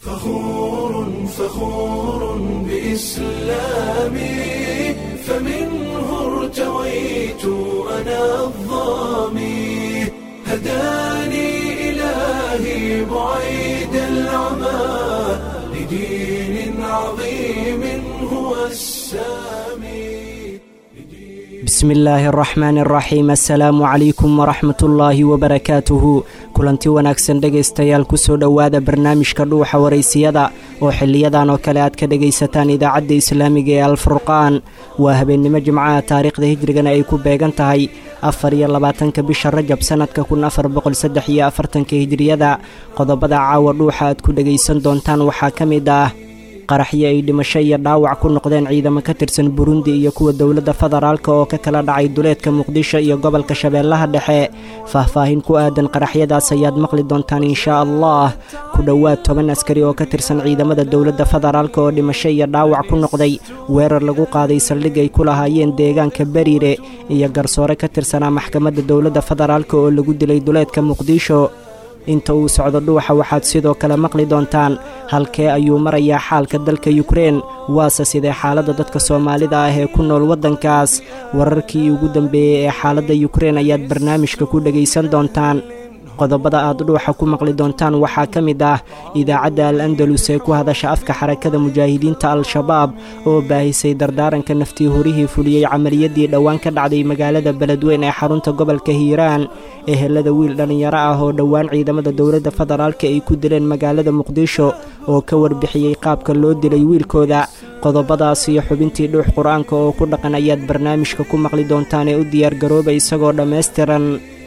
فخور فخور بإسلامي فمنه ارتويت أنا الظامي هداني إلهي بعيد العمى لدين عظيم هو السامي bismi illaahi araxmaan araxiim assalaamu calaykum waraxmat ullaahi wabarakaatuhu kulanti wanaagsan dhegaystayaal kusoo dhowaada barnaamijka dhuuxa waraysiyada oo xiliyadan oo kale aad ka dhegaysataan idaacadda islaamiga ee alfurqaan waa habeennimo jimcaha taariikhda hijrigana ay ku beegan tahay afar iyo labaatanka bisha rajab sannadka kun afar boqol saddex iyo afartanka hijriyada qodobada caawa dhuuxa aad ku dhegaysan doontaan waxaa ka mid ah qaraxyo ay dhimasho iyo dhaawac ku noqdeen ciidamo ka tirsan burundi iyo kuwa dowladda federaalk oo ka kala dhacay duleedka muqdisho iyo gobolka shabeellaha dhexe faahfaahin ku aadan qaraxyadaas ayaad maqli doontaan inshaa allah ku dhowaad toban askari oo ka tirsan ciidamada dowladda federaalk oo dhimasho iyo dhaawac ku noqday weerar lagu qaaday saldhig ay ku lahaayeen deegaanka beriire iyo garsoore ka tirsanaa maxkamadda dowladda federaalk oo lagu dilay duleedka muqdisho inta uu socdo dhuuxa waxaad sidoo kale maqli doontaan halkee ayuu marayaa xaalka dalka yukrein waase sidee xaaladda dadka soomaalida ah ee ku nool waddankaas wararkii ugu dambeeyey ee xaaladda yukrein ayaad barnaamijka ku dhegaysan doontaan qodobada aad dhuuxa ku maqli doontaan waxaa ka mid ah idaacadda al andalus ee ku hadasha afka xarakada mujaahidiinta al-shabaab oo baahisay dardaaranka naftii horihii fuliyey camaliyadii dhowaan ka dhacday magaalada beledweyn ee xarunta gobolka hiiraan ehelada wiil dhallinyaro ah oo dhowaan ciidamada dowladda federaalka ay ku dileen magaalada muqdisho oo ka warbixiyey qaabka loo dilay wiilkooda qodobadaas iyo xubintii dhuux qur-aanka oo ku dhaqan ayaad barnaamijka ku maqli doontaan ee u diyaargarooba isagoo dhammaystiran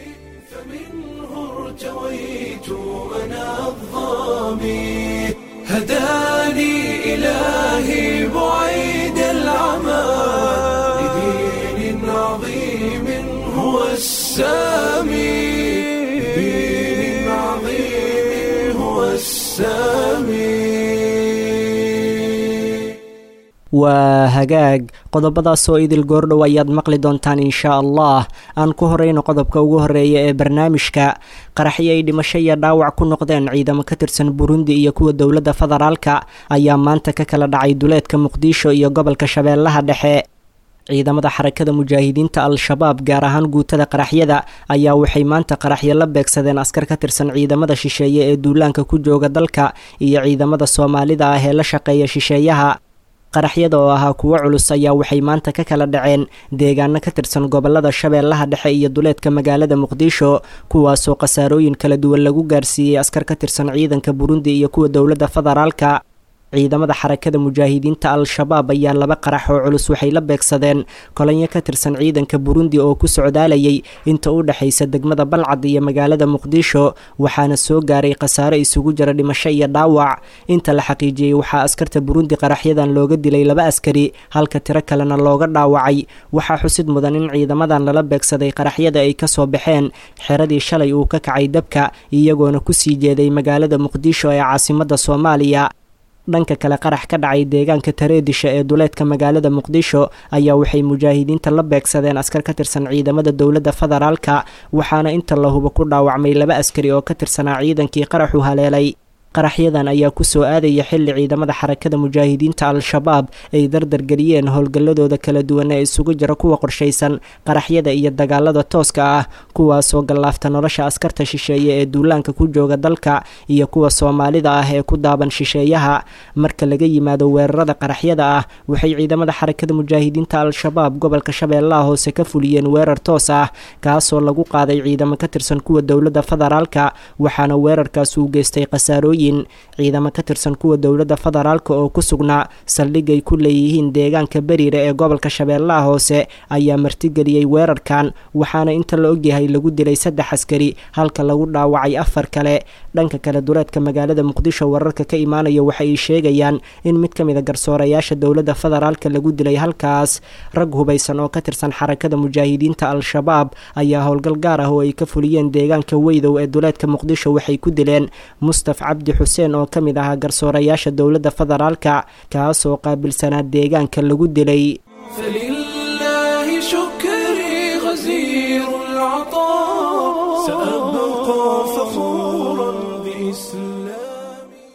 ارتويت أنا الظامي هداني إلهي بعيد العمى لدين عظيم هو السامي لدين عظيم هو السامي waa hagaag qodobadaas oo idil goordhow ayaad maqli doontaan inshaa allah aan ku horeyno qodobka ugu horeeya ee barnaamijka qaraxyo ay dhimasho iyo dhaawac ku noqdeen ciidamo ka tirsan burundi iyo kuwa dowladda federaalka ayaa maanta ka kala dhacay duleedka muqdisho iyo gobolka shabeellaha dhexe ciidamada xarakada mujaahidiinta al-shabaab gaar ahaan guutada qaraxyada ayaa waxay maanta qaraxyo la beegsadeen askar ka tirsan ciidamada shisheeye ee duulaanka ku jooga dalka iyo ciidamada soomaalida ah ee la shaqeeya shisheeyaha qaraxyada oo ahaa kuwo culus ayaa waxay maanta ka kala dhaceen deegaano ka tirsan gobolada shabeellaha dhexe iyo duleedka magaalada muqdisho kuwaasoo khasaarooyin kala duwan lagu gaarsiiyey askar ka tirsan ciidanka burundi iyo kuwa dowladda federaalka ciidamada xarakada mujaahidiinta al-shabaab ayaa laba qarax oo culus waxay la beegsadeen kolonyo ka tirsan ciidanka burundi oo ku socdaalayay inta u dhexaysa degmada balcad iyo magaalada muqdisho waxaana soo gaaray khasaare isugu jira dhimasho iyo dhaawac inta la xaqiijiyey waxaa askarta burundi qaraxyadan looga dilay laba askari halka tiro kalena looga dhaawacay waxaa xusid mudan in ciidamadan lala beegsaday qaraxyada ay kasoo baxeen xeradii shalay uu ka kacay dabka iyagoona kusii jeeday magaalada muqdisho ee caasimada soomaaliya dhanka kale qarax ka dhacay deegaanka tareedisha ee duleedka magaalada muqdisho ayaa waxay mujaahidiinta la beegsadeen askar ka tirsan ciidamada dowladda federaalka waxaana inta la hubo ku dhaawacmay laba askari oo ka tirsanaa ciidankii qaraxu haleelay qaraxyadan ayaa kusoo aadaya xilli ciidamada xarakada mujaahidiinta al-shabaab ay dardargeliyeen howlgalladooda kala duwan ee isugu jira kuwa qorshaysan qaraxyada iyo dagaalada tooska ah kuwaasoo gallaafta nolosha askarta shisheeye ee duulaanka ku jooga dalka iyo kuwa soomaalida ah ee ku daaban shisheeyaha marka laga yimaado weerarada qaraxyada ah waxay ciidamada xarakada mujaahidiinta al-shabaab gobolka shabeellaha hoose ka fuliyeen weerar toos ah kaasoo lagu qaaday ciidamo ka tirsan kuwa dowladda federaalka waxaana weerarkaas uu geystay khasaarooyin ciidamo ka tirsan kuwa dowladda federaalk oo ku sugnaa saldhig ay ku leeyihiin deegaanka beriire ee gobolka shabeellaha hoose ayaa martigeliyey weerarkan waxaana inta la ogyahay lagu dilay saddex askari halka lagu dhaawacay afar kale dhanka kale duleedka magaalada muqdisho wararka ka imaanaya waxa ay sheegayaan in mid ka mid a garsoorayaasha dowladda federaalka lagu dilay halkaas rag hubaysan oo ka tirsan xarakada mujaahidiinta al-shabaab ayaa howlgal gaar ah oo ay ka fuliyeen deegaanka weydow ee duleedka muqdisho waxay ku dileen mustaf cabdi xuseen oo ka mid ahaa garsoorayaasha dowladda federaalka kaasoo qaabilsanaa deegaanka lagu dilay فلله شكري غزير العطاء سأبقى فخورا بإسلامي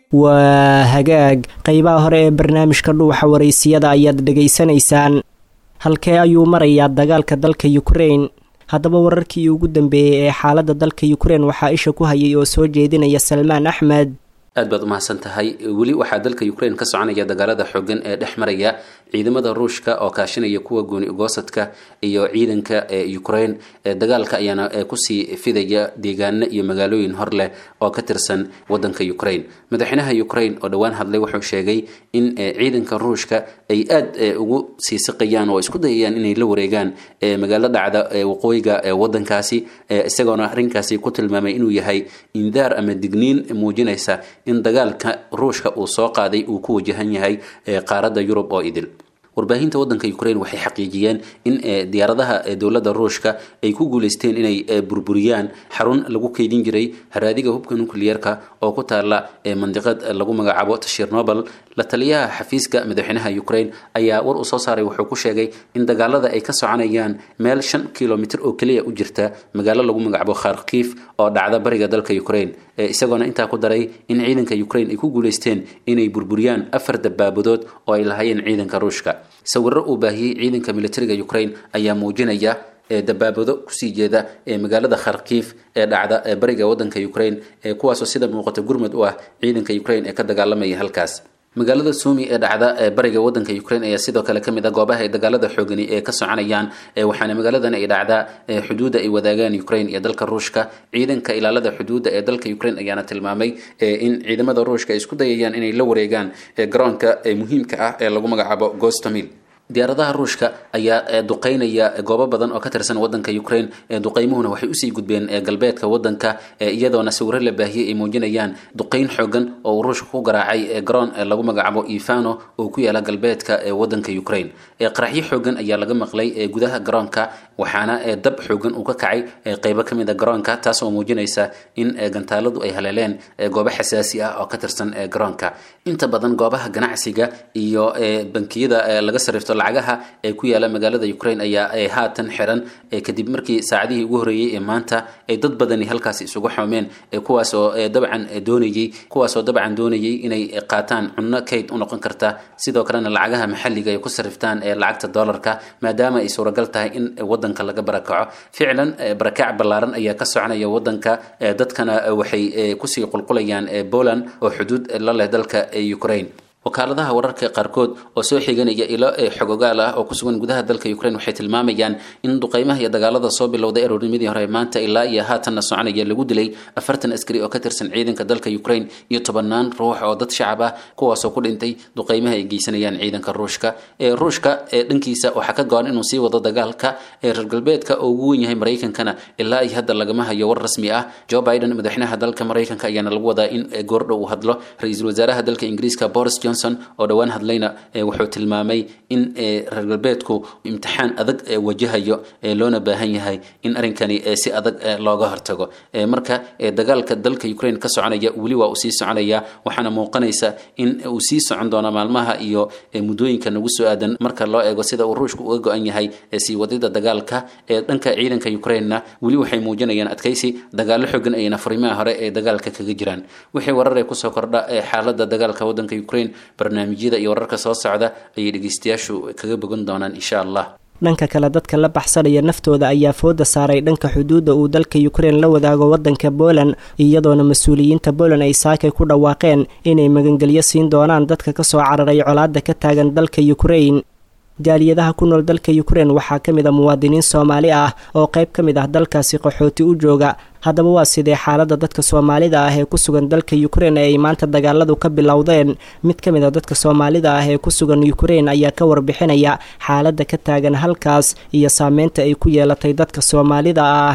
waa hagaag qeybaha hore ee barnaamijka dhuuxa waraysiyada ayaad dhegaysanaysaan halkee ayuu marayaa dagaalka dalka ukrain haddaba wararkii ugu dambeeyey ee xaaladda dalka ukrain waxaa isha ku hayay oo soo jeedinaya salmaan axmed aad baad umahadsan tahay weli waxaa dalka ukrain ka soconaya dagaalada xoogan ee dhex maraya ciidamada ruushka oo kaashinaya kuwa gooni ugoosadka iyo ciidanka ee ukrain dagaalka ayaana kusii fidaya deegaano iyo magaalooyin hor leh oo ka tirsan wadanka ukrain madaxweynaha ukrain oo dhowaan hadlay wuxuu sheegay in ciidanka ruushka ay aad ugu sii siqayaan oo isku dayayaan inay la wareegaan magaalo dhacda waqooyiga wadankaasi isagoona arrinkaasi ku tilmaamay inuu yahay indaar ama digniin muujinaysa in dagaalka ruushka uu soo qaaday uu ku wajahan yahay qaaradda yurub oo idil warbaahinta wadanka ukrain waxay xaqiijiyeen in diyaaradaha dowladda ruushka ay ku guuleysteen inay burburiyaan xarun lagu keydin jiray haraadiga hubka nucleerka oo ku taala mandiqad lagu magacaabo tashirnobel la taliyaha xafiiska madaxweynaha ukrain ayaa war uu soo saaray wuxuu ku sheegay in dagaalada ay ka soconayaan meel shan kilomitr oo keliya u jirta magaalo lagu magacaabo kharkiif oo dhacda bariga dalka ukrain isagoona intaa ku daray in ciidanka ukrain ay ku guuleysteen inay burburiyaan afar dabaabadood oo ay lahaayeen ciidanka ruushka sawiro uu baahiyey ciidanka militariga ukrain ayaa muujinaya dabaabado kusii jeeda ee magaalada kharkiif ee dhacda ee bariga wadanka ukrain kuwaasoo sida muuqata gurmud u ah ciidanka ukrain ee ka dagaalamaya halkaas magaalada sumi ee dhacda ee bariga wadanka ukrain ayaa sidoo kale kamid ah goobaha ay dagaalada xoogani ee ka soconayaan waxaana magaaladan ay dhacdaa xuduudda ay wadaagaan ukrain iyo dalka ruushka ciidanka ilaalada xuduudda ee dalka ukrain ayaana tilmaamay in ciidamada ruushka ay isku dayayaan inay la wareegaan garoonka muhiimka ah ee lagu magacaabo gostomil diyaaradaha ruushka ayaa duqeynaya goobo badan oo ka tirsan wadanka ukrain duqeymuhuna waxay usii gudbeen galbeedka wadanka iyadoona sawiro la baahiyey ay muujinayaan duqeyn xoogan oo uu ruushka ku garaacay garoon lagu magacaabo ivano oo ku yaala galbeedka wadanka ukrain qaraxyo xoogan ayaa laga maqlay gudaha garoonka waxaana dab xoogan uu ka kacay qeybo kamid a garoonka taas oo muujinaysa in gantaaladu ay haleeleen goobo xasaasi ah oo ka tirsan garoonka inta badan goobaha ganacsiga iyo bankiyada laga sarifto lacagaha ee ku yaala magaalada ukrain ayaa haatan xiran kadib markii saacadihii ugu horeeyey ee maanta ay dad badani halkaasi isugu xoomeen kuwaasoo dabcan doonayey kuwaasoo dabcan doonayay inay qaataan cunno kayd u noqon karta sidoo kalena lacagaha maxalliga ay ku sariftaan ee lacagta dollarka maadaama ay suuragal tahay in wadanka laga barakaco ficlan barakac ballaaran ayaa ka soconaya wadanka dadkana waxay kusii qulqulayaan poland oo xuduud la leh dalka ukrain wakaaladaha wararka qaarkood oo soo xiganaya ilo xogogaal ah oo kusugan gudaha dalka ukrain waxay tilmaamayaan in duqeymaha iyo dagaalada soo bilowday aroornimadii hore maanta ilaa iyo haatanna soconaya lagu dilay afartan askari oo ka tirsan ciidanka dalka ukrain iyo tobanaan ruux oo dad shacab ah kuwaasoo ku dhintay duqeymaha ay geysanayaan ciidanka ruushka ruushka dhankiisa waxaa ka go-an inuu sii wado dagaalka reer galbeedka oo ugu wen yahay maraykankana ilaa iyo hadda lagama hayo war rasmi ah joe biden madaxweynaha dalka maraykanka ayaana lagu wadaa in goordhow uu hadlo ra-iisul wasaaraha dalka ingiriiska boris johnson oo dhowaan hadlayna wuxuu tilmaamay in reer galbeedku imtixaan adag wajahayo loona baahan yahay in arrinkani si adag looga hortago marka dagaalka dalka ukrain ka soconaya weli waa uu sii soconaya waxaana muuqanaysa in uu sii socon doono maalmaha iyo muddooyinka nagu soo aadan marka loo eego sida uu ruushku uga go-an yahay sii wadida dagaalka ee dhanka ciidanka ukrainna weli waxay muujinayaan adkaysi dagaalo xogan ayna furimaha hore ee dagaalka kaga jiraan wixii wararee kusoo kordha xaalada dagaalka wadanka ukrain barnaamijyada iyo wararka soo socda ayay dhegeystayaashu kaga bogan doonaan insha allah dhanka kale dadka la baxsanaya naftooda ayaa fooda saaray dhanka xuduudda uu dalka ukrain la wadaago wadanka poland iyadoona mas-uuliyiinta poland ay saakay ku dhawaaqeen inay magangelyo siin doonaan dadka kasoo cararay colaada ka taagan dalka ukrain jaaliyadaha ku nool dalka ukrain waxaa ka mid a muwaadiniin soomaali ah oo qayb ka mid ah dalkaasi qaxooti u jooga haddaba waa sidee xaaladda dadka soomaalida ah ee ku sugan dalka ukrain ee ay maanta dagaaladu ka bilowdeen mid ka mid a dadka soomaalida ah ee ku sugan ukrain ayaa ka warbixinaya xaaladda ka taagan halkaas iyo saameynta ay ku yeelatay dadka soomaalida ah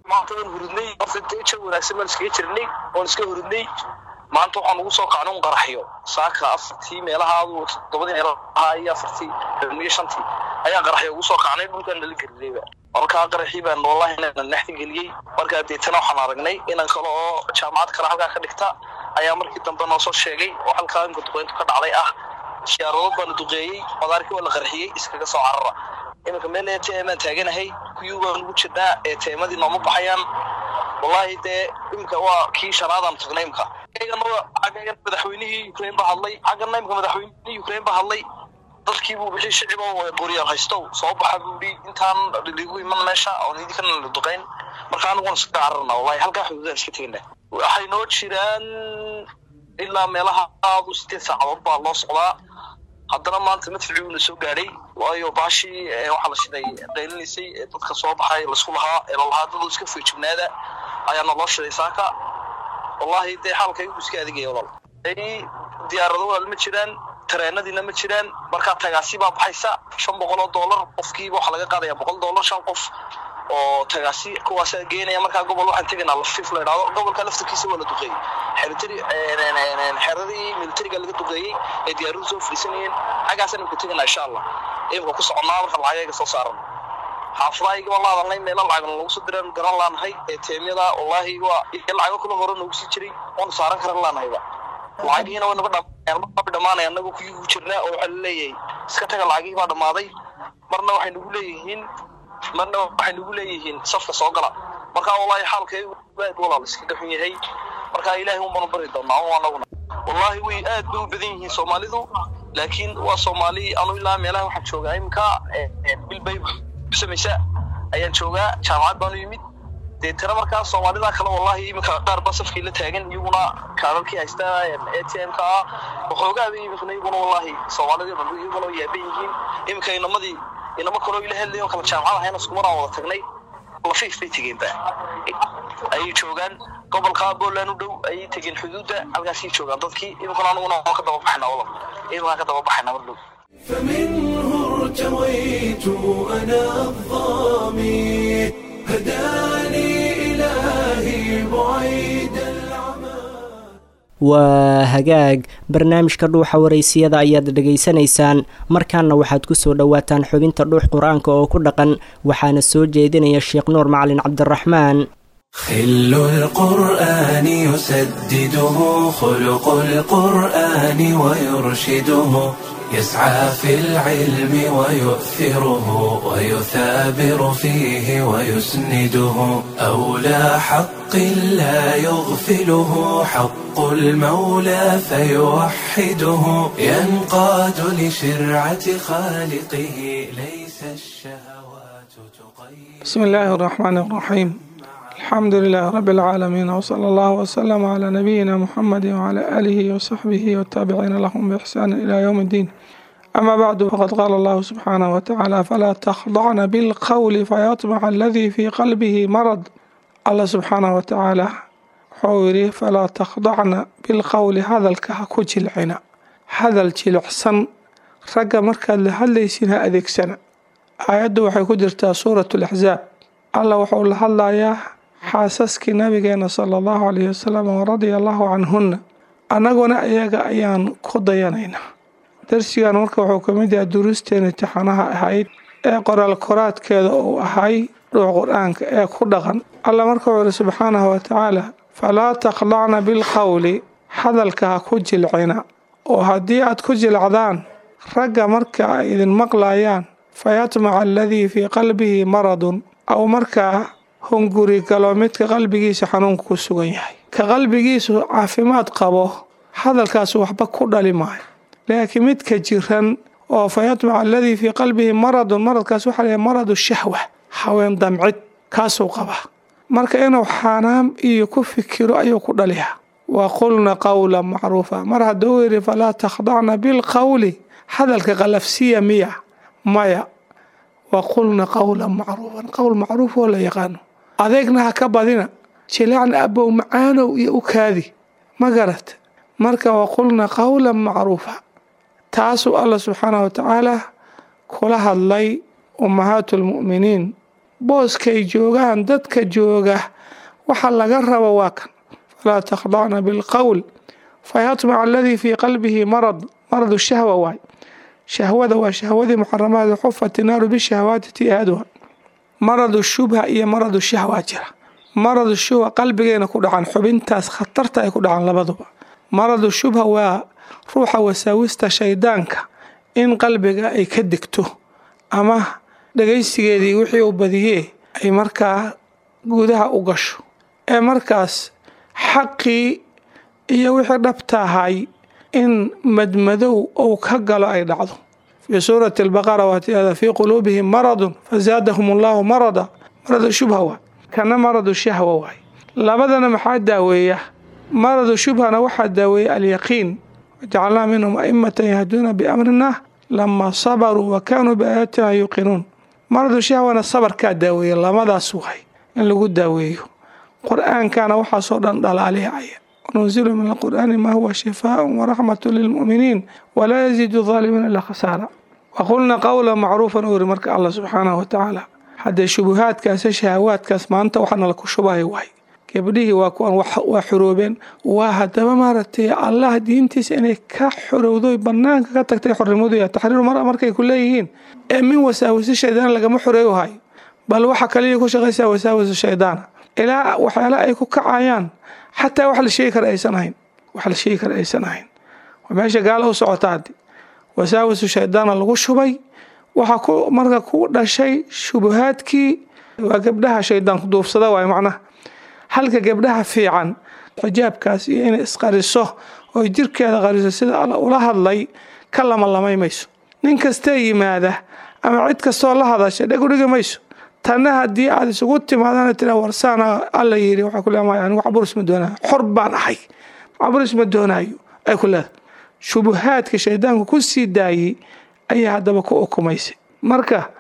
maanta waxaan ugu soo kacnay un qaraxyo saaka afartii meelahaadu toddobadii meelaha iyo afartii iyo shantii ayaan qaraxyo ugu soo kacnay dhulkan nala geliyeyba markaa qaraxii baan wallahi inaan naxti geliyey markaa deetana waxaan aragnay inan kale oo jaamacad kale halkaa ka dhigta ayaa markii dambe noo soo sheegay oo halkaa inka duqeyntu ka dhacday ah siyaaradood baana duqeeyey madaarkii waa la qarxiyey iskaga soo carara iminka meel ee teemaan taaganahay kuyuu baan ugu jirnaa ee teemadii nooma baxayaan wallahi dee imika waa kii shanaadaan tagnay imka agana madaxweynihii ukraine ba hadlay xaggana imka madaxweynihii ukraine ba hadlay dadkii buu bixi shicibo qoryaal haystow soo baxa buu yidhi intaan ligu iman meesha oon idinkana la duqayn marka aniguna iska cararna wallahi halkaa xuduudaan iska tegna waxay noo jiraan ilaa meelaha aadu sideed saacadood baa loo socdaa haddana maanta madficii uuna soo gaadhay waayo baashii waxaa la shiday qaylinaysay ee dadka soo baxay laisku lahaa ee lalahaa dadu iska feejignaada ayaana loo shiday saaka wallahi dee xaalka igu iska adigaya walaal diyaarado walaal ma jiraan tareenadiina ma jiraan markaa tagaasi baa baxaysa shan boqol oo dollar qofkiiba waxaa laga qaadaya boqol dollar shan qof oo tagaasi kuwaas geenaya markaa gobol waxaan tegaynaa lafif la idhahdo gobolka laftarkiisa waa la duqeeyey xeritari xeradii militariga laga duqeeyey ee diyaaradu soo fadhiisanayeen xaggaasaan imka tegaynaa insha allah imka ku soconaa marka lacagaga soo saaran xaafadahaygii baan la hadalnay meelo lacagna lagu soo diraan garan laanahay ee teemyada wallaahi waa iyo lacago kula hore noogu sii jiray oonu saaran karan laanahayba lacagihiina way naga dhammaanaya dhamaanaya annagu kuyii ku jirnaa oo waxaa laleeyahay iska taga lacagihii baa dhammaaday marna waxay nagu leeyihiin marna waxay nagu leeyihiin safka soo gala marka wallahi xaalkay aad walaal iskaga xun yahay marka ilaahay un baanu bari doonaa un anaguna wallahi way aad bay u badan yihiin soomaalidu laakiin waa soomaali anu ilaa meelaha waxaan joogaa iminka bilbay kusamaysa ayaan joogaa jaamacad baanu yimid dee tira markaa soomaalida kale wallahi iminka qaar ba safkii la taagan iyaguna kaararkii haysta a t m ka ah waxoogaaba iminkana iyaguna wallahi soomaalida dhan iyaguna way yaaban yihiin iminka inamadii inama kaloo ila hadlayo kala jaamacad ahayna iskumaraan wada tagnay lafiif bay tegeenba ayay joogaan gobolka Poland u dhow ayay tegeen xuduudda halkaasay joogaan dadkii iminkana anuguna waan ka daba baxnaa walaal iminkaan ka daba baxnaa mar dhow فمنه ارتويت أنا الظامي هداني إلهي بعيد العمى waa hagaag barnaamijka dhuuxa waraysiyada ayaad dhegaysanaysaan markaana waxaad kusoo dhowaataan xubinta dhuux qur-aanka oo ku dhaqan waxaana soo jeedinaya sheekh nuur macalin cabdiraxmaan خل القرآن يسدده خلق القرآن ويرشده يسعى في العلم ويؤثره ويثابر فيه ويسنده أولى حق لا يغفله حق المولى فيوحده ينقاد لشرعة خالقه ليس الشهوات تقيد بسم الله الرحمن الرحيم الحمد لله رب العالمين وصلى الله وسلم على نبينا محمد وعلى آله وصحبه والتابعين لهم بإحسان إلى يوم الدين أما بعد فقد قال الله سبحانه وتعالى فلا تخضعن بالقول فيطمع الذي في قلبه مرض الله سبحانه وتعالى حوري فلا تخضعن بالقول هذا الكهكو جلعنا هذا الجلعسن رقا مركز لهالليسينها أذيك سنة آيات waxay ku jirtaa suuratu laxzaab alla wuxuu la hadlayaa xaasaskii nabigeena sala allahu calayhi wasalam waradia allahu canhunna annaguna iyaga ayaan ku dayanaynaa darsigan marka wuxuu ka mid yahay duruusteena imtixaanaha ahayd ee qoraal koraadkeeda uu ahay dhuux qur-aanka ee ku dhaqan alla marka wuxuu yihi subxaanahu watacaala falaa takhdacna bilqowli hadalka ha ku jilcina oo haddii aad ku jilcdaan ragga marka ay idin maqlayaan fayatmaca aladii fii qalbihi maradun aw markaa hunguri galo midka qalbigiisa xanuunka ku sugan yahay ka qalbigiisu caafimaad qabo hadalkaas waxba ku dhali maayo laakiin midka jiran oo fayatmaca aladii fii qalbihi maradun maradkaas waxaa layahay maradu shahwa haween damcid kaasuu qabaa marka inuu xaanaam iyo ku fikiro ayuu ku dhaliyaa wa qulna qawlan macruufa mar hadduu yidhi falaa takhdacna bilqowli hadalka qalafsiya miya maya wa qulna qawlan macruufan qowl macruuf oo la yaqaano adeegna ha ka badina jilacna abow macaanow iyo u kaadi ma garat marka wa qulna qawlan macruufa taasuu alla subxaanahu watacaala kula hadlay ummahaatu lmu'miniin booskay joogaan dadka jooga waxa laga rabo waa kan falaa takhdacna bilqowl fayatmaca aladii fii qalbihi marad maradu shahwa waay shahwada waa shahwadii muxaramaada xufati naaru bishahwaati tiaaduha maradu shubha iyo maradu shahwa jira maradu shubha qalbigeena ku dhacan xubintaas khatarta ay ku dhacan labaduba maradu shubha waa ruuxa wasaawista shaydaanka in qalbiga ay ka degto ama dhagaysigeedii wixii uu badiyee ay markaa gudaha u gasho ee markaas xaqii iyo wixii dhabtahay in madmadow uu ka galo ay dhacdo fii suurati albaqara waatiada fii quluubihim maradun fazaadahum allahu marada maradu shubha waay kana maradu shahwa waay labadana maxaa daaweeya maradu shubhana waxaa daaweeya alyaqiin wajacalnaa minhum aimatan yahduuna biamrina lama sabaruu wa kaanuu biaayaatina yuuqinuun maradu shahwana sabarkaa daaweeya lamadaas waay in lagu daaweeyo qur-aankana waxaasoo dhan dhalaalihaya وننزل من القرآن ما هو شفاء ورحمة للمؤمنين ولا يزيد الظالمين إلا خسارة وقلنا قولا معروفا أوري مرك الله سبحانه وتعالى حتى شبهات كاس شهوات كاس ما أنت وحنا لك شبهه واي gabdhihii waa kuwan waa xuroobeen waa haddaba maaragtay allah diintiisa inay ka xorowdo banaanka ka tagtay xornimadu ya taxriiru mara markay ku leeyihiin ee min wasaawisi shaydaan lagama xoreeyo hayo bal waxa kaliya ku shaqaysaa wasaawisu shaydaana ilaa waxyaala ay ku kacayaan xataa wax la sheegi kara aysan ahayn wax la sheegi kara aysan ahayn waa meesha gaala u socota haddi wasaawisu shaydaana lagu shubay waxaa ku marka ku dhashay shubahaadkii waa gabdhaha shaydaanku duufsada waay macnaha halka gabdhaha fiican xijaabkaas iyo inay isqariso oo jirkeeda qariso sida alla ula hadlay ka lamalamay mayso nin kastee yimaada ama cid kastoo la hadasha dheg udhigi mayso tanna haddii aad isugu timaadana tira warsaana alla yiri waxaa ku leedahay anigu caburis ma doonaayo xor baan ahay caburis ma doonaayo ay ku leedahay shubuhaadka shaydaanku ku sii daayey ayaa haddaba ku ukumaysay marka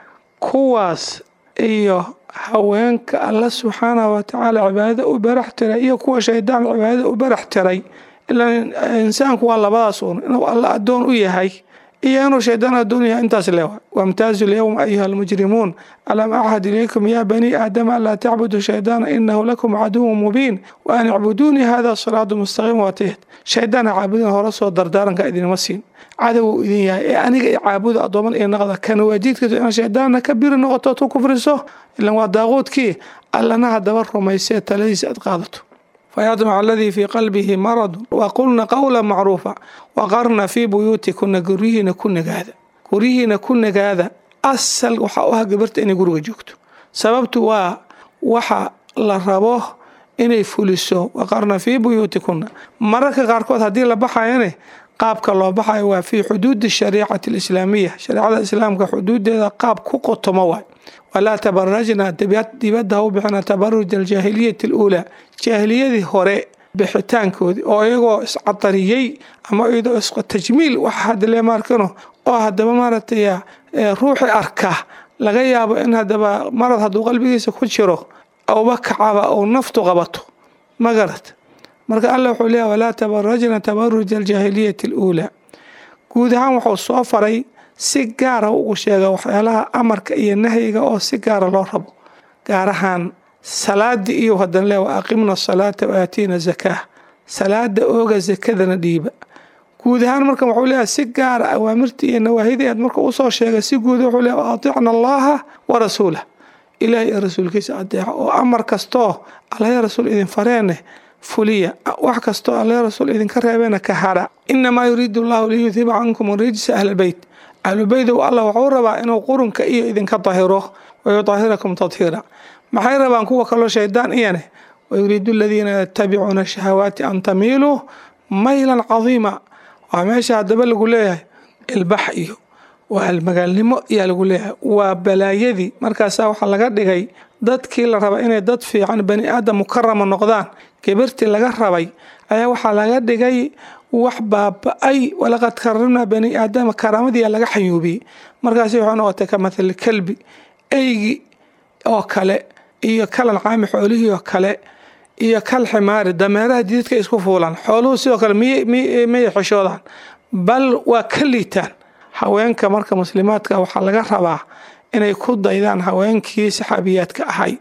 kuwaas iyo haweenka alla subxaanahu watacaala cibaadada u barax tiray iyo kuwa shaydaan cibaadada u barax tiray ilaan insaanku waa labadaas uun inuu alla addoon u yahay iyo inuu shaydaan addoon yahay intaas leewa wamtaazu lyowma ayuha almujrimuun alam achad ilaykum ya bani aadama anlaa tacbudu shaydaana inahu lakum caduwun mubiin wa an icbuduunii hada siraadu mustaqiim waatihd shaydaan ha caabudin hore soo dardaaranka idinma siin cadowuu idin yahay ee aniga i caabuda addooman iyo naqda kana waajiidkiisu inaad shaydaanna ka biri noqoto tu kufriso ilan waa daaquudkii allana haddaba rumaysee taladiisa aad qaadato fayadmac aladii fii qalbihi maradun waqulna qowla macruufa waqarna fii buyuutikuna guryihiina ku nagaada guryihiina ku nagaada asal waxaa u ah gabarta inay guriga joogto sababtu waa waxa la rabo inay fuliso waqarna fii buyuutikuna mararka qaarkood haddii la baxayane qaabka loo baxayo waa fii xuduudi shariicati alislaamiya shareecada islaamka xuduudeeda qaab ku qotomo waay walaa tabarajna dibadda ha u bixina tabaruj aljaahiliyati aluulaa jaahiliyadii hore bixitaankoodii oo iyagoo iscadariyey ama iyadoo istajmiil waxa hadle maarkano oo haddaba maaragtay ruuxi arka laga yaabo in haddaba marad hadduu qalbigiisa ku jiro auba kacaba ou naftu qabato ma garad marka alla wuxuu leeyahy walaa tabarajna tabaruj aljaahiliyati aluulaa guud ahaan wuxuu soo faray si gaara ugu sheega waxyaalaha amarka iyo nahyiga oo si gaara loo rabo gaar ahaan salaadii iyo hadan le wa aqimna asalaata wa aatiina zakaa salaada ooga zakadana dhiiba guud ahaan marka wuxuu leeyahay si gaara awaamirtii iyo nawaahidii aad marka usoo sheegay si guud wuxuu leeyahy aticna allaha wa rasuulah ilaah iyo rasuulkiisa adeeca oo amar kastoo allaha rasuul idin fareene fuliya wax kastoo allaha rasuul idinka reebeena ka hara inamaa yuriidu allahu liyudhiba cankum rijsa ahlbeyt ahlubeydow allah wuxuu rabaa inuu qurunka iyo idinka dahiro wayudahirakum tadhiira maxay rabaan kuwa kaloo shaydaan iyane wayuriidu aladiina yatabicuuna shahawaati an tamiiluu maylan cadiima waa meesha haddaba lagu leeyahay ilbax iyo waa magaalnimo ayaa lagu leeyahay waa balaayadii markaasaa waxaa laga dhigay dadkii la raba inay dad fiican bani aadam mukarama noqdaan gabirtii laga rabay ayaa waxaa laga dhigay wax baaba-ay walaqad karamnaa bani aadama karaamadiia laga xayuubiyey markaasi waxay noqotay ka mathali kalbi eygi oo kale iyo kalan caami xoolihii oo kale iyo kal ximaari dameeraha jididka isku fuulaan xooluhu sidoo kale miyay xishoodaan bal waa ka liitaan haweenka marka muslimaadka waxaa laga rabaa inay ku daydaan haweenkii saxaabiyaadka ahay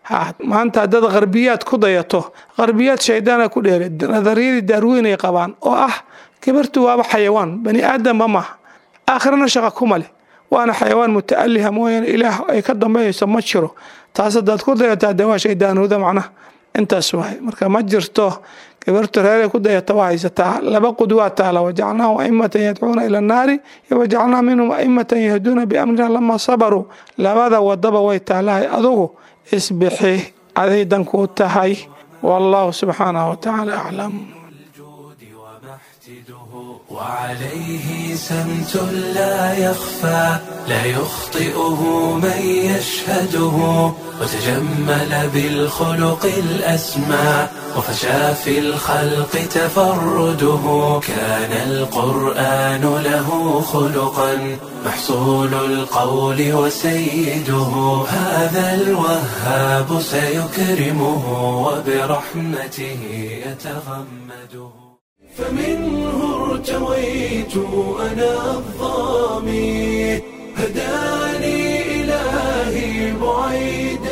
maanta haddaad qarbiyaad ku dayato qarbiyaad shaydaana ku dheere nadariyadii daarweyn ay qabaan oo ah gabartu waaba xayawaan bani aadamba maaha aakhirana shaqa kuma leh waana xayawaan muta'aliha mooyaane ilaah ay ka dambeeyayso ma jiro taas haddaad ku dayataa dee waa shaydaanooda macnaha intaas waay marka ma jirto gabartu reeray ku dayata waa haysataa laba qudwaa taala wajacalnaahum aimatan yadcuuna ila annaari iyo wajacalnaa minhum aimatan yahduuna biamrina lama sabaruu labada wadaba way taalahay adugu isbixi aday dankuu tahay wallahu subxaanahu watacaala aclam وعليه سمت لا يخفى لا يخطئه من يشهده وتجمل بالخلق الأسمى وفشى في الخلق تفرده كان القرآن له خلقا محصول القول وسيده هذا الوهاب سيكرمه وبرحمته يتغمده فمنه ارتويت أنا الظامي هداني إلهي بعيد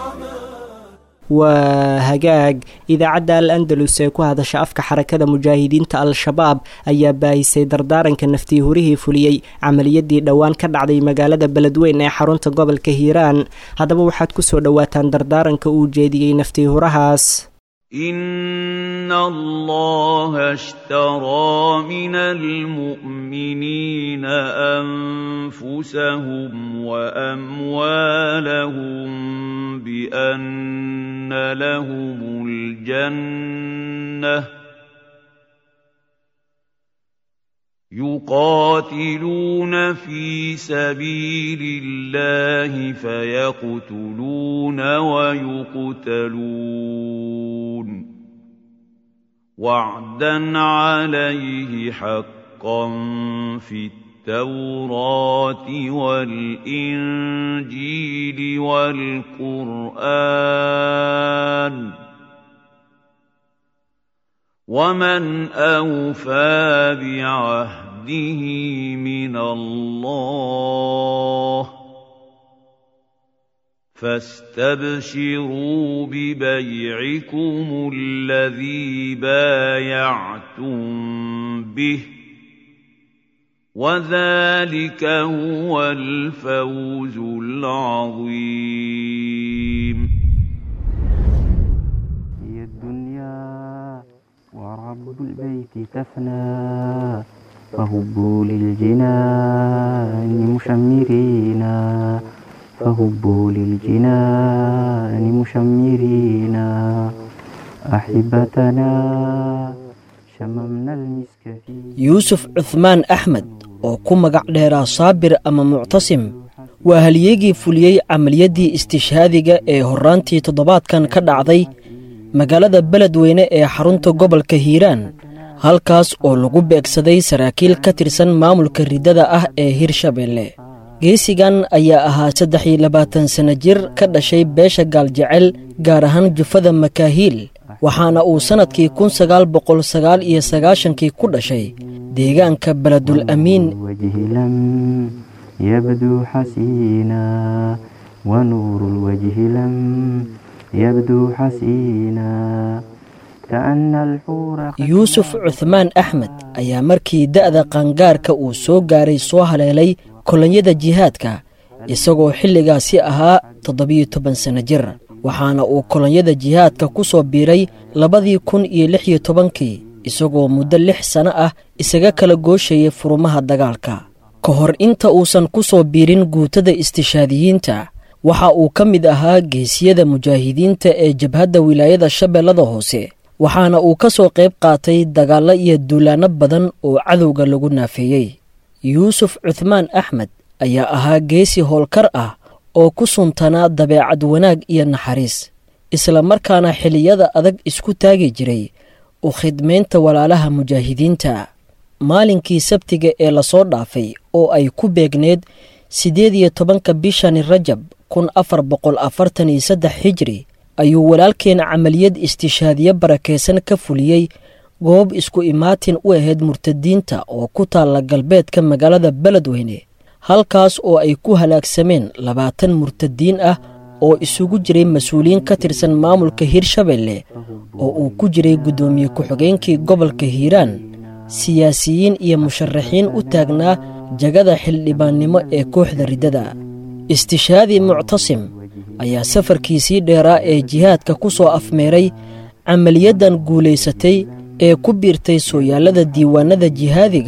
waa hagaag idaacadda al andalus ee ku hadasha afka xarakada mujaahidiinta al-shabaab ayaa baahisay dardaaranka naftii hurihii fuliyey camaliyadii dhowaan ka dhacday magaalada beledweyn ee xarunta gobolka hiiraan haddaba waxaad ku soo dhowaataan dardaaranka uu jeediyey naftii hurahaas إن الله اشترى من المؤمنين أنفسهم وأموالهم بأن لهم الجنة يقاتلون في سبيل الله فيقتلون ويقتلون وعدا عليه حقا في التوراة والإنجيل والقرآن ومن أوفى بعهده من الله فاستبشروا ببيعكم الذي بايعتم به وذلك هو الفوز العظيم هي الدنيا ورب البيت تفنى فهبوا للجنان مشمرين فهبوا للجنان مشمرين أحبتنا شممنا المسك في yuusuf cuhmaan axmed oo ku magac dheeraa saabir ama muctasim waa halyeegii fuliyey camaliyaddii istishhaadiga ee horraantii toddobaadkan ka dhacday magaalada beledweyne ee xarunta gobolka hiiraan halkaas oo lagu beegsaday saraakiil ka tirsan maamulka riddada ah ee hirshabeelle geesigan ayaa ahaa saddex iyo labaatan sanno jir ka dhashay beesha gaaljecel gaar ahaan jufada makaahiil waxaana uu sannadkii kun sagaal boqol sagaal iyo sagaashankii ku dhashay deegaanka beledul amiin الوجه لم يبدو حسينا ونور الوجه لم يبدو حسينا كأن الحور yuusuf cuhmaan axmed ayaa markii da'da qaangaarka uu soo gaaray soo haleelay kolonyada jihaadka isagoo xilligaasi ahaa toddobiyo toban sanno jir waxaana uu kolonyada jihaadka ku soo biiray labadii kun iyo lix iyo tobankii isagoo muddo lix sanno ah isaga kala gooshayay furumaha dagaalka ka hor inta uusan ku soo biirin guutada istishaadiyiinta waxa uu ka mid ahaa geesiyada mujaahidiinta ee jabhadda wilaayada shabeellada hoose waxaana uu ka soo qayb qaatay dagaallo iyo duulaanno badan oo cadowga lagu naafeeyey yuusuf cuhmaan axmed ayaa ahaa geesi howlkar ah oo ku suntanaa dabeecad wanaag iyo naxariis isla markaana xilliyada adag isku taagi jiray u khidmaynta walaalaha mujaahidiinta maalinkii sabtiga ee lasoo dhaafay oo ay ku beegneed siddeed iyo tobanka bishani rajab kun afar boqol afartan iyo saddex hijri ayuu walaalkeen camaliyad istishaadiye barakaysan ka fuliyey goob isku imaatin u ahayd murtadiinta oo ku taalla galbeedka magaalada beledweyne halkaas oo ay ku halaagsameen labaatan murtadiin ah oo isugu jiray mas-uuliyiin ka tirsan maamulka hirshabeelle oo uu ku jiray guddoomiye ku-xigeenkii gobolka hiiraan siyaasiyiin iyo musharaxiin u taagnaa jagada xildhibaannimo ee kooxda riddada istishaadi muctasim ayaa safarkiisii dheeraa ee jihaadka ku soo afmeeray camaliyaddan guulaysatay ee ku biirtay sooyaallada diiwaanada jihaadiga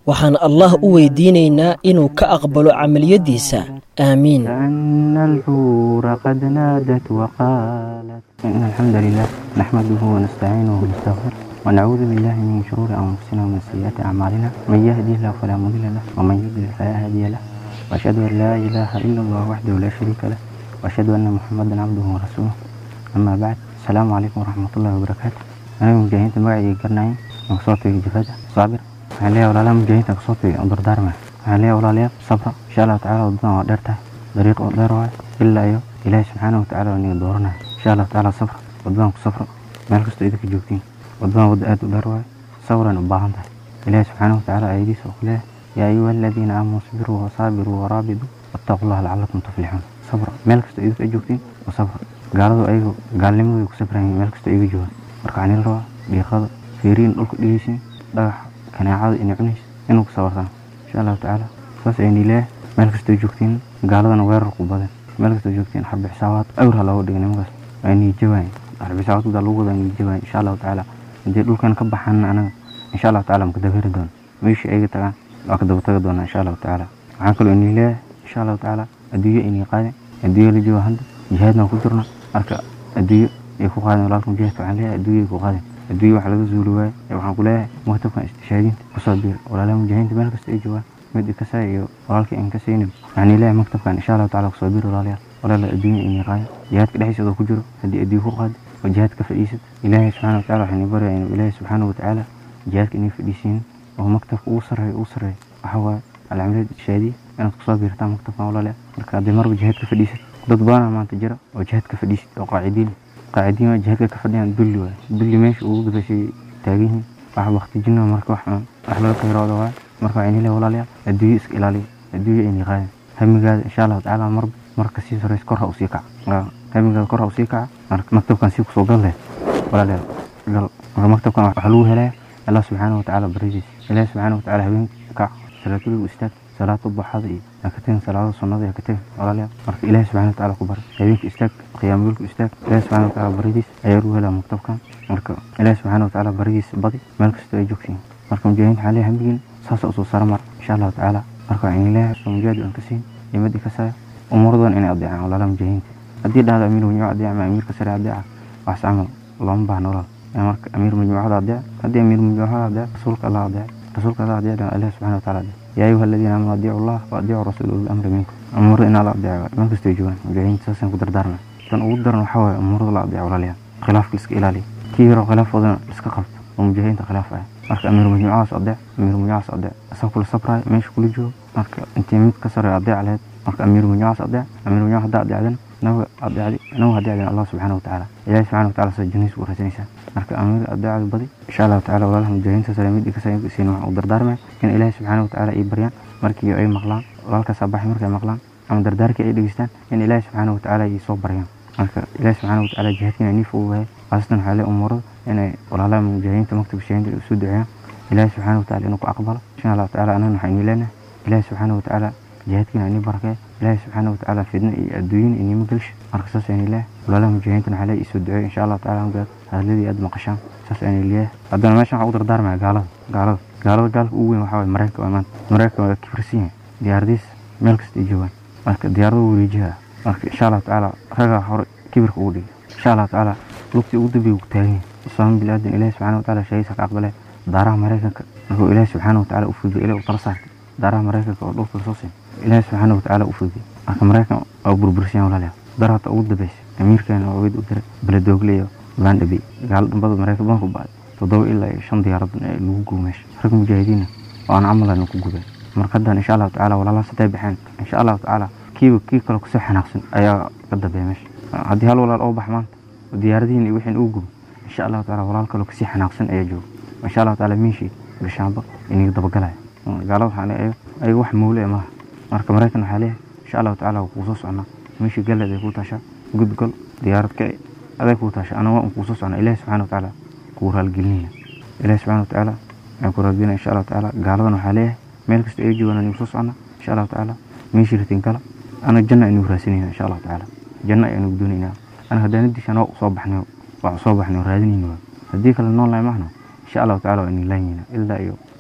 waxaan allah u weydiinaynaa inuu ka aqbalo camaliyaddiisa aamiin كأن الحور قد نادت وقالت إن الحمد لله نحمده ونستعينه ونستغفره ونعوذ بالله من شرور أنفسنا ومن سيئات أعمالنا من يهدي الله فلا مضل له ومن يضلل فلا هادي له وأشهد أن لا إله إلا الله وحده لا شريك له وأشهد أن محمدا عبده ورسوله أما بعد السلام عليكم ورحمة الله وبركاته أنا مجاهدين magacayga garanayay aan kasoo tagay jifada saabir waxaan leeyahay walaalaha mujaahidiinta kasoo tagay aan dardaarmaya waxaan leeyahay walaalayaal sabra insha allahu tacaala wadadan waa dheer tahay dariiq oo dheer waayo ilaa iyo ilaahi subxaana watacaala waa niga dooranaya insha allahu tacaala sabra wadadan ku sabra meel kastoo idinka joogtiin wadadan wadda aad u dheer waayo sabran u baahan tahay ilaahi subxaana watacaala ayadiisa oo kuleeyahay yaa ayuha aladiina aamanuu isbiruu wasaabiruu waraabituu wattaquu llaha lacalakum tuflixuun sabra meel kastoo idinka joogtiin oo sabra gaaladu ayagu gaalnimadooda ku sabran yihiin meel kastoo iga joogaan marka waxaan ila rabaa dhiiqada feeriin dhulka dhigaysin dhagaxa kaneecada inay cunaysa inuu ku sabartaan insha allahu tacaala saas ayni leeyahay meel kastoo joogtiin gaaladana weerar ku badan meel kastoo joogtiin xarbi xisaabaad awr ha looga dhigay nimankaas waa niijawayn xarbi xisaabaad kudaa lagu wadaa niijawayn insha allahu tacaala haddii dhulkan ka baxaan anaga insha allahu tacaala maka dabeeri doono meeshii ayga tagaan waa ka daba taga doonaa insha allahu tacaala waxaan kaloo inii leeyahay insha allahu tacaala adduunyo inii qaadin adduunyo la jooga hadda jihaadna ku jirna marka adduunyo ay ku qaadin walaalka mujaahidka waxaan leeyahay adduunyo ay ku qaadin adduunyo wax laga zuuli waayo ee waxaan ku leeyahay maktabkan istishaadiinta kusoo biir walaalaha mujaahidiinta meel kasta ay joogaan mid ikasay iyo walaalkii aan ka saynin waxaan leeyahay maktabkan insha allahu tacaala kusoo biir walaalayaal walaala adduunyo inii qaadin jihaadka dhexdiisa oo ku jiro haddii adduunyo ku qaadi oo jihaad ka fadhiisad ilaahay subxaana watacaala waxaan baraya inuu ilaahay subxaana watacaala jihaadka inii fadhiisiin oo maktabka ugu sarreeya ugu sarreeya waxa waaye alcamiliyad ishaadiya inaad kusoo biirtaan maktabkan walaalayaal marka haddii marba jihaad ka fadhiisad dad badanaa maanta jira oo jihaad ka fadhiisid oo qaacidiin qaacidiin waa jihaadka ka fadhiyaan dulli waaye dulli meesha ugu dambeysay taagan yihiin wax baktijina marka wax wax laga qayrooda waaye marka waxaan leeyahay walaalayaal adduunyo iska ilaaliya adduunyo inay qaadin hamigaada insha allahu tacaala mar marka sii sarreys kor ha usii kaca hamigaada kor ha usii kaca marka maktabkan sii kusoo gal leh walaalayaal gal marka maktabkan waxaa lagu helaya allah subxaana watacaala baridiisa ilaahi subxaana watacaala habeenkii kac salaatuligu istaag salaada baxada iyo ha ka tegin salaada sunnada ha ka tegin walaalayaal marka ilaahi subxana watacaala ku bari habeenkii istaag qiyaamulku istaag ilaahi subxana watacaala baridiis ayaa lagu helaa maktabkan marka ilaahi subxaana watacaala baridiis badi meel kastoo ay joogtiin marka mujaahidiinta waxaa leeyahay hambigiin saasa usoo sara mar insha allahu tacaala marka waxaan leeyahay soo mujaahid aan ka siin imadi ka saya umuradan inay adeecaan walaalaha mujaahidiinta haddii dhahdo amiir majmuuc adeeca ama amiirka sare adeeca waxas camal looma baahna walaal marka amiir majmuucada adeec haddii amiir majmuucada adeec rasuulka allah adeec rasuulka allah adeec ilahi subxana wataala adeec yaa ayuha aladiina aamanu adiicu allah wa adiicu rasuula uli amri minkum umurada inaa la adeeco meel kastoo joogaan mujaahidiinta saasaan ku dardaarna tan ugu daran waxaa waaye umurada la adeeco walaalayaal khilaafka iska ilaaliya kii yaro khilaafoodan iska qabto oo mujaahidiinta khilaaf ah marka amiir majmuucadaas adeec amiir majmuucadaas adeec asaa kula sabraayo meesha kula joogo marka intii mid ka sareeyo adeec laheyd marka amiir majmuucadaas adeec amiir majmuuc haddaa adeecdan naga adeecdi naga adeecdan allah subxaana watacaala ilaahi subxana watacaala soo jannadiisa u raasanaysaa marka amiir adeecada badi insha allahu tacaala walaalaha mujaahidiinta sare mid ikasaysiin waxaan u dardaarmaya in ilaahi subxaana watacaala ay baryaan markii ay maqlaan walaalkaas abaxay markay maqlaan ama dardaarkii ay dhegeystaan in ilaahi subxaana watacaala ay soo baryaan marka ilaahi subxaana watacaala jihaadkiina nii fududahay khaasatan waxaa lee umuurada inay walaalaha mujaahidiinta maktabka shahiinta usoo duceeyaan ilaahi subxaana watacaala inuu ku aqbalo insha allahu tacaala anagana waxaa inii leenahay ilaahi subxaana watacaala jihaadkiina inii barakee ilaahi subxaana watacaala fidna iyo adduunyin inima gelsha marka saas ayni leeyahay walaalaha mujaahidiintana waxaa lee isoo duceeyo insha allahu tacaala magaad hadladii aad maqashaan saas ayni leeyahay haddana meeshan waxaa u dardaarmaya gaalada gaalada gaalada gaalka ugu weyn waxaa waye maraykanka waa maanta maraykanka waa kibirsan yahay diyaaradiis meel kasta ay joogaan marka diyaarada wareejiha marka insha allahu tacaala ragaa hore kibirka ugu dhigay insha allahu tacaala lugtii ugu dambeeya ku taagan yahay islaam bilaadan ilaahi subxaana watacaala shahiisa ka aqbalee daaraha maraykanka markuu ilaahi subxaana watacaala u fududay ilaahi u tala saartay daaraha maraykanka oo dhulka lasoo siin ilaahi subxaana watacaala u fududay marka maraykan waa burbursiyaan walaalayaal darata ugu dambeysay amiirkeena oo weyd u diray beledoogle iyo baandhabi gaalo dhambada maraykan badan ku ba'day toddoba ilaa iyo shan diyaarad lagu gubo meesha rag mujaahidiina oo aan camalana ku gubeen marka haddaan insha allahu tacaala walaalaha sadee baxeen insha allahu tacaala kiiba kii kale kusoo xanaaqsan ayaa ka dambeeya meesha haddii hal walaal oo bax maanta oo diyaaradihiin iyo wixiin uu gubo insha allahu tacaala walaal kaloo kasii xanaaqsan ayaa jooga insha allahu tacaala miishii gashaamba inaga dabagalaya gaalada waxaa leeyahay ayaga wax mawle maaha marka maraykan waxaa leeyahay insha allahu tacaala waa kuu soo socnaa meeshii galleed ay kuu taashaa gudgol diyaarad ka aday kuu taasha anaga waan kuu soo socnaa ilaahi subxana watacaala kuu raalgelinaya ilaahi subxana watacaala aan ku raalgelinaya insha allahu tacaala gaaladan waxaa leeyahay meel kasta ay joogaan anigu soo socnaa insha allahu tacaala meeshii ratin kala ana janna aynu raasanayna insha allahu tacaala janna ayanu doonaynaa ana hadaanadiisa anoo soo baxnay waa soo baxnay raadinayna haddii kale nool lahay mahna insha allahu tacaala waa inin laanyina ilaa iyo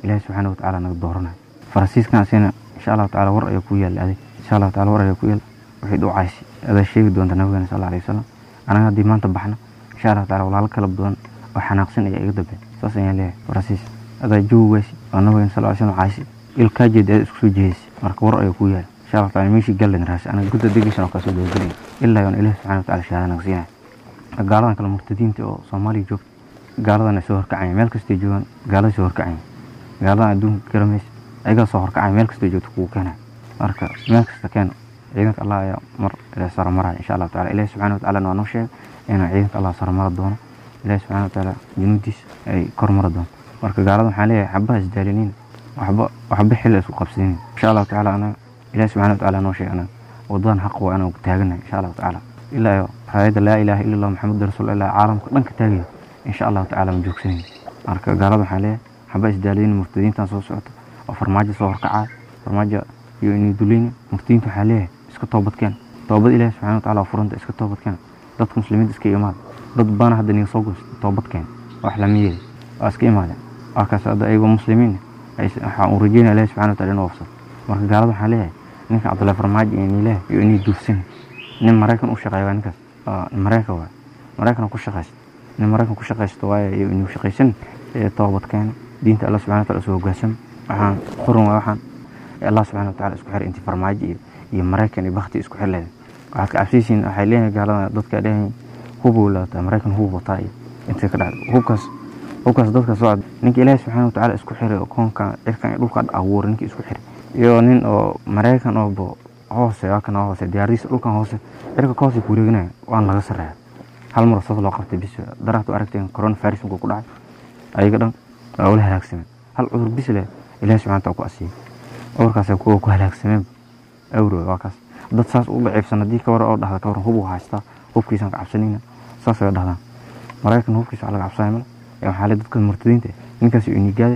ilaahi subxaana watacaala naga dooranayo faransiiskan asina insha allahu tacala war ayaa ku yaalla adig insha allahu tacala war ayaa ku yaalla waxay dhucaysi adaa sheegi doonta nabigeena sal alay wasalam anaga haddii maanta baxna insha allahu tacala walaalo kala badan oo xanaaqsan ayaa iga dambeyn saas ayaan leeyahay faransiis adaa joogi waysi oo nabigeena sal alay wasalam caysi ilkaa jeeda aad isku soo jehaysi marka war ayaa ku yaalla insha allahu tacala meeshii gallen raasi anaga gudda degeshan oo kaa soo dabagelaya ilaa yoon ilaahi subxana wataala shahaada naga siinaya gaaladan kale murtadiinta oo soomaaliya joogta gaaladan ay soo horkacaya meel kastay joogaan gaalada soo horkacaya gaaladan adduunka garamaysa ayagaa soo horkacaya meel kastay joogta kugu keenaya marka meel kasta keeno ciidanka allah ayaa mar saro maraya insha allahu tacala ilahi subxana watacala waa noo sheegay inuu ciidanka allah saro mara doono ilahi subxana watacaala junuudiisa ay kor mara doonto marka gaalada waxaan leeyahay xabaha isdaaliniin waxba waxba xilli isku qabsadinin insha allahu tacala anaga ilahi subxana watacaala noo sheegay anaga wadadan xaq waa anagu taaganahay insha allahu tacala ilaa iyo raayadda laa ilaaha illa allah maxamed rasuul illah caalamka dhanka taagayo insha allahu tacala ma joogsanayno marka gaalada waxaan leeyahay xaba isdaalinin murtadiintan soo socota oo farmaajo soo horkacaya farmaajo iyo inay dulayna murtadiinta waxaan leeyahay iska toobadkeen toobad ilaahi subxana wataala oo furanta iska toobadkeen dadka muslimiinta iska imaada dad baana hadda niga soo goostay toobadkeen wax lama yeeli waa iska imaadeen waa kaas hadda ayagoo muslimiin waxaan u rajeynaya ilahi subxana wataala inuu wafsado marka gaalada waxaan leeyahay ninka cabdullahi farmaajo iyo niilaah iyo inay duufsan nin maraykan u shaqeeya waa ninkaas maraykan waay maraykan ku shaqaysta nin maraykan ku shaqaysta waaye iyo inuu shaqaysan toobad keena diinta allah subxana wataala soo hogaansama waxaan quran waa waxaan allah subxana wataala isku xiray intii farmaajo iyo iyo maraykan iyo bakti isku xir leedahay waxaad ka cabsaysiin waxay leeyahay gaalada dadka dhehayn hubuu laata maraykan hub wataa iyo intay ka dhacday hubkaas hubkaas dadka soo ninka ilaahi subxana watacaala isku xiray oo koonkan cirkan iyo dhulka abuuray ninkii isku xiray iyo nin oo maraykan oo hoose waa kana hoose diyaaradiisa dhulkan hoose cirka ka hoose ku wareeganaya waan laga sarreeya hal mar saas loo qabtay bis daraatu aragteen corona virus ku dhacay ayaga dhan waa wala halaagsameen hal cudur bis leh ilaahi subxana wataala ku asiyay cudurkaas kuwa ku halaagsameen awro waa kaas dad saas u daciifsan haddii ka waran oo dhahda ka waran hub uu haystaa hubkiisaan ka cabsanayna saas ay dhahdaan maraykan hubkiisa waa laga cabsanaya male waxaa le dadka murtadiinta ninkaas uu nigaade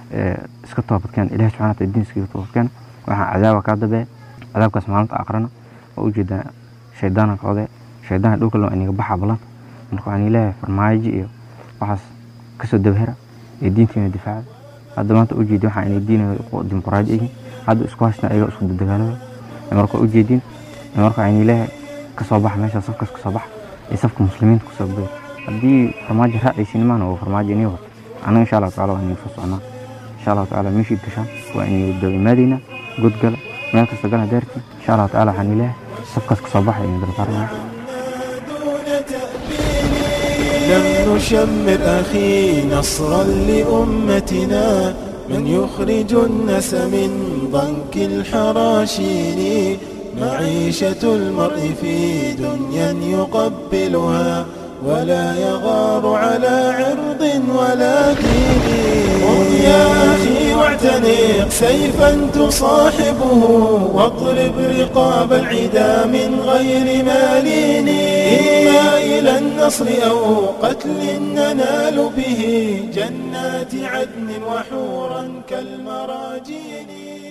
iska toobadkeen ilahi subxana wataala diin iskaga toobadkeen waxaa cadaaba kaa dabeeya cadaabkaas maalinta aqrana oo ujeedaa shaydaana koode shaydaan dhulka loo iniga baxa balanta marka waxaan leeyahay farmaajo iyo waxaas kasoo dabahera ee diinteena difaaca hadda maanta ujeedi waxaa inay diin dimuqraadi yihiin hadda isku haysna ayaga isku dadagaalada marka ujeedin marka waxaan leeyahay kasoo baxa meesha safkaas kasoo baxa iyo safka muslimiinta kusoo beer haddii farmaajo raacaysin maana oo farmaajo inii wato annaga insha allahu tacala waa inii soo socnaa insha allahu tacala meeshii gashaan waa inii daba imaadaynaa godgala meel kasta gala daarti insha allahu tacala waxaan leeyahay safkaas kasoo baxa inii dalbaarnaa لم نشمر أخي نصرا لأمتنا من يخرج الناس من ضنك الحراشين معيشة المرء في دنيا يقبلها ولا يغار على عرض ولا دين قم يا أخي واعتنق سيفا تصاحبه واضرب رقاب العدا من غير مالين إما إلى النصر أو قتل ننال به جنات عدن وحورا كالمراجين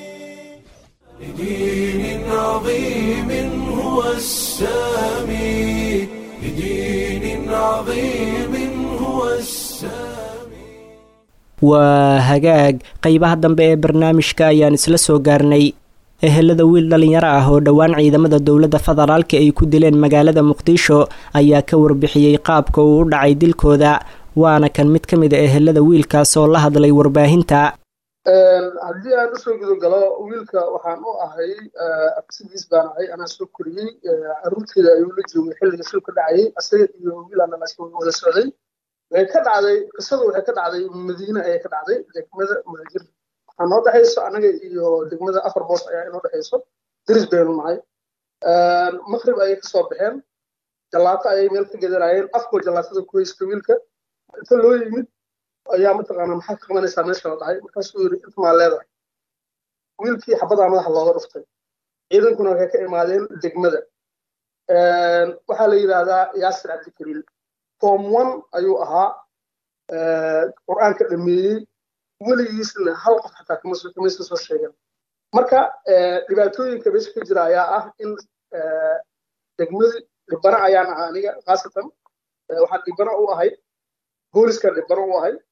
لدين عظيم هو السامي لدين عظيم هو السامي waa hagaag qeybaha dambe ee barnaamijka ayaan isla soo gaarnay ehelada wiil dhallinyaro ah oo dhowaan ciidamada dowladda federaalka ay ku dileen magaalada muqdisho ayaa ka warbixiyey qaabka uu u dhacay dilkooda waana kan mid ka mid a ehelada wiilkaas oo la hadlay warbaahinta haddii aan usoo gudogalo wiilka waxaan u ahay abtigiis baan ahay anaa soo koriyey caruurteeda ayuu la joogay xilliga shilka dhacayay asaga iyo wiilaana wada socday way ka dhacday qisadu waxay ka dhacday madiine ayay ka dhacday degmada muhajir waxaa noo dhexayso anaga iyo degmada afar boos ayaa inoo dhexayso diris baynu nahay maqrib ayay kasoo baxeen jallaato ayay meel ka gedanayeen afkoo jallaatada ku haysta wiilka inta loo yimid ayaa mataqaanaa maxaad ka qabanaysaa meesha la dhahay markaasuu yidhi inta maa leedahay wiilkii xabadaa madaxa looga dhuftay ciidankuna waxay ka imaadeen degmada waxaa la yidhaahdaa yaasir cabdikariil form one ayuu ahaa qur-aanka dhameeyey weligiisna hal qof xataa kamaysa soo sheegan marka dhibaatooyinka meesha ka jira ayaa ah in degmadii dhibana ayaan ahaa aniga khaasatan waxaan dhibana u ahay booliska dhibano u ahay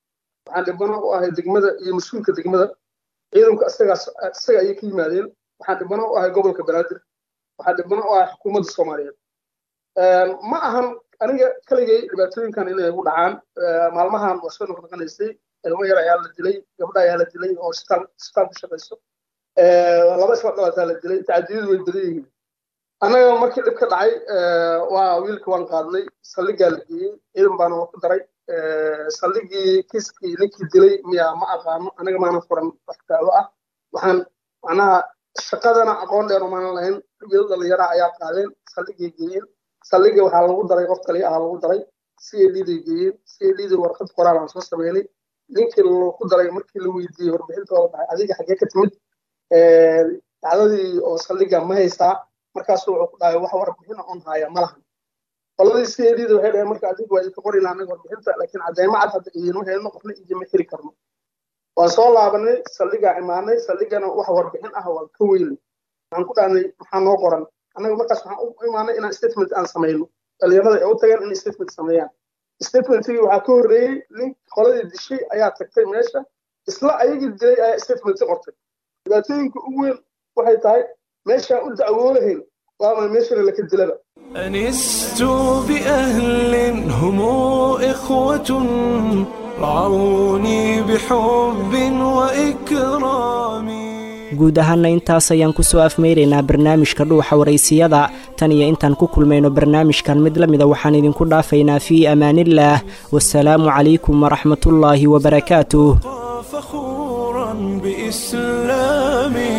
waxaan dhibano u ahay degmada iyo mas-uulka degmada ciidanku isagaas isaga ayay ka yimaadeen waxaan dhibano u ahay gobolka banaadir waxaan dhibano u ahay xukuumadda soomaaliyeed ma ahan aniga kaligay dhibaatooyinkan inay igu dhacaan maalmahan waa soo noqnoqonaysay ilmo yar ayaa la dilay gabdha ayaa la dilay oo isbitaal isbitaal ku shaqayso laba isla dhalataa la dilay tacadiyadu way badan yihiin annaga markii dhib ka dhacay waa wiilka waan qaadnay saldhigaa la geeyey ciidan baana waa ku daray saldhigii kiiskii ninkii dilay miyaa ma aqaano anaga maana furan wax daawo ah waxaan macnaha shaqadana aqoon dheer umaanan lahayn wiil dhalinyara ayaa qaadeen saldhigay geeyeen saldhiga waxaa lagu daray qof kaliya ahaa lagu daray c a d day geeyeen c a d da warqad qoraal aan soo sameynay ninkii lagu daray markii la weydiiyey warbixinta oo dhahay adiga xaggee ka timid dacdadii oo saldhiga ma haystaa markaasu wuxuu ku dhahay wax warbixina on haya ma lahan qoladii c a d da waxay dhaheen marka adiga waa idinka qorina anaga warbixinta laakiin cadeymo cad hadda idiinma helno qofna idinma heli karno waan soo laabanay saldhigaa imaanay saldhigana wax warbixin ah waan ka weynay waxaan ku dhahnay maxaa noo qoran annaga markaas waxaan u imaanay inaan statement aan samayno dhalinyarada ay u tageen inay statement sameeyaan statementigii waxaa ka horreeyey nin qoladii dishay ayaa tagtay meesha isla ayagii dilay ayaa statementi qortay dhibaatooyinka ugu weyn waxay tahay meeshaan u dacwoolahayn waama meeshana laka dilaba أنست بأهل هم إخوة رعوني بحب وإكرام guud ahaana intaas ayaan kusoo afmeyraynaa barnaamijka dhuuxa waraysiyada tan iyo intaan ku kulmayno barnaamijkan mid la mida waxaan idinku dhaafaynaa fii amaaniillaah wasalaamu calaykum waraxmatullaahi wabarakaatuh فخورا بإسلامي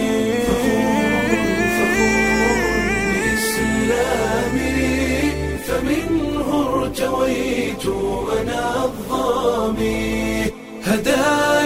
بإسلامي فمنه ارتويت أنا الظامي هداني